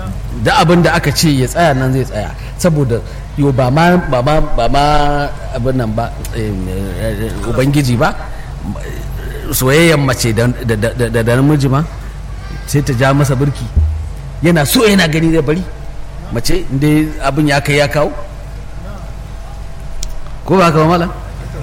da abin da aka ce ya tsaya nan zai tsaya saboda yo ba ma ba ma ba ma abin nan ba eh, eh, ubangiji ba soyayyen mace da da- da da- da namiji ma sai ta ja masa birki yana so yana gani zai bari mace inda abin ya kai ya kawo ko ba haka ba mala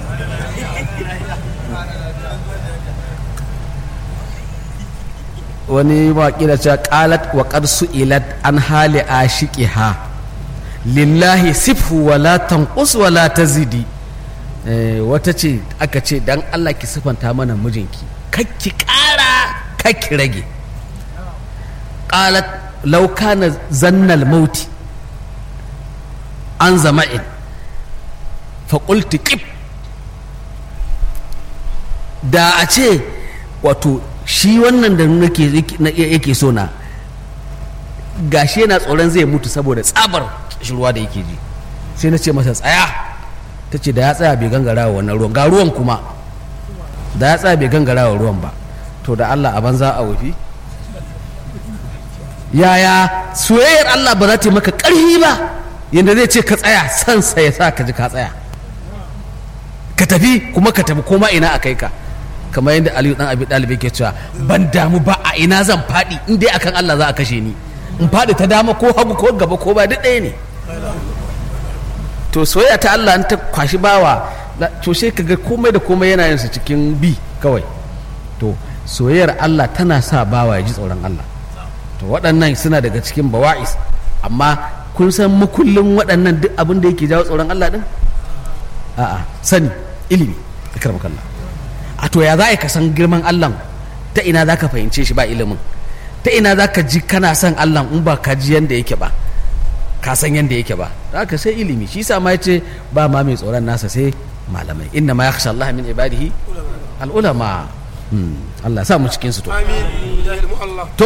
wani mawaƙi da cewa qalat wa qad su'ilat an hali ashiqiha lillahi sifhu wa la tanqus wa la tazidi Eh, wata ce aka ce dan Allah ki sifanta mana mijinki kakki ƙara kakki rage qalat law kana zannal mauti an zama'in fa qultu qib da a ce wato shi wannan da nake na- yake so na gashi yana tsoron zai mutu saboda tsabar shirwa da yake ji sai na ce masa tsaya ta ce da ya tsaya bai gangara wa wannan ruwan ga ruwan kuma da ya tsaya bai gangara wa ruwan ba to da Allah a banza a wafi yaya soyayyar Allah ba za ta yi maka ƙarfi ba yadda zai ce ka tsaya sansa ya sa ka ji ka tsaya ka tafi kuma ka tafi koma ina a kai ka kamar yadda aliyu dan abi dalibi ke cewa ban damu ba a ina zan faɗi in dai akan Allah za a kashe ni in faɗi ta dama ko hagu ko gaba ko ba duk ɗaya ne to soyayya ta Allah in ta kwashi bawa la- to sai kaga komai da komai yana yin su cikin bi kawai to soyayyar Allah tana sa bawa ya ji tsoron Allah to waɗannan suna daga cikin bawa'is amma kun san makullin waɗannan duk abin da yake jawo tsoron Allah din a'a sani ilimi ikram kallah a to ya za ka san girman Allah ta ina za ka fahimce shi ba ilimin ta ina za ka ji kana son Allah in ba ka ji yanda yake ba ka san yanda yake ba za ka sai ilimi shi sa ma yace ba ma mai tsoron nasa sai malamai inna ma yakhsha Allah min ibadihi al ulama Allah ya sa mu cikin su to amin jahil mu Allah